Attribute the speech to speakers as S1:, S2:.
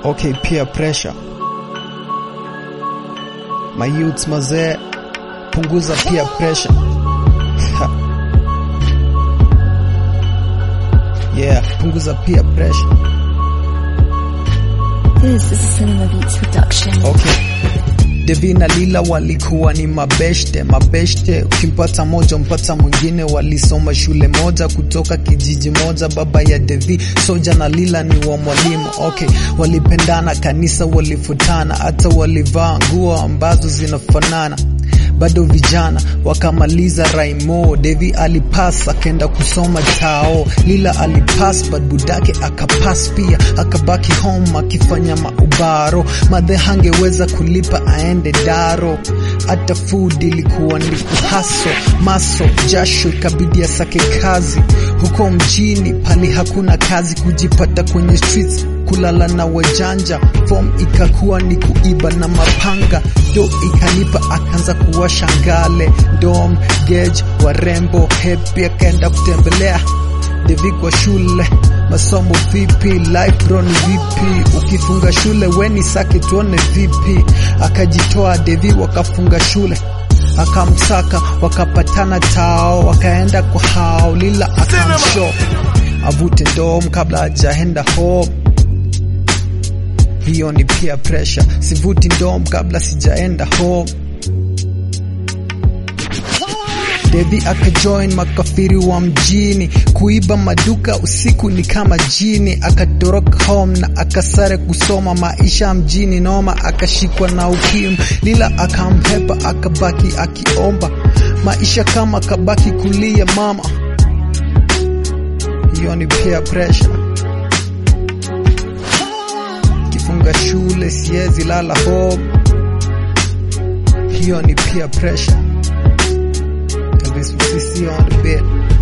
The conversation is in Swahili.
S1: Okay, peer pressure. My youths mazee, punguza peer pressure. yeah, punguza peer pressure.
S2: This is a Cinema Beats production.
S1: Okay. Devi na Lila walikuwa ni mabeshte mabeshte, ukimpata moja mpata mwingine. Walisoma shule moja kutoka kijiji moja, baba ya Devi Soja na Lila ni wa mwalimu. Okay, walipendana, kanisa walifutana, hata walivaa nguo ambazo zinafanana bado vijana wakamaliza raimo. Devi alipas akenda kusoma tao, Lila alipas but budake akapas pia, akabaki home akifanya maubaro. Madhe hangeweza kulipa aende daro, hata food ilikuwa ni kuhaso maso jasho, ikabidi asake kazi huko mjini pali hakuna kazi, kujipata kwenye streets kulala na wajanja, form ikakuwa ni kuiba na mapanga, do ikalipa, akaanza kuwasha ngale, dom gauge, warembo happy, akaenda kutembelea Devi kwa shule, masomo vipi, life bro ni vipi, ukifunga shule weni sake tuone vipi, akajitoa Devi wakafunga shule akamsaka wakapatana tao, wakaenda kwa hao, Lila akamsho avute dom kabla hajaenda home hiyo ni peer pressure, sivuti ndom kabla sijaenda home. Devi akajoin makafiri wa mjini kuiba maduka usiku ni kama jini, akatoroka home na akasare kusoma maisha mjini noma, akashikwa na ukimwi. Lila akamhepa akabaki akiomba maisha kama kabaki kulia mama. Hiyo ni peer pressure funga shule siezi lala home, hiyo ni peer pressure. Elvis Musisi on the beat.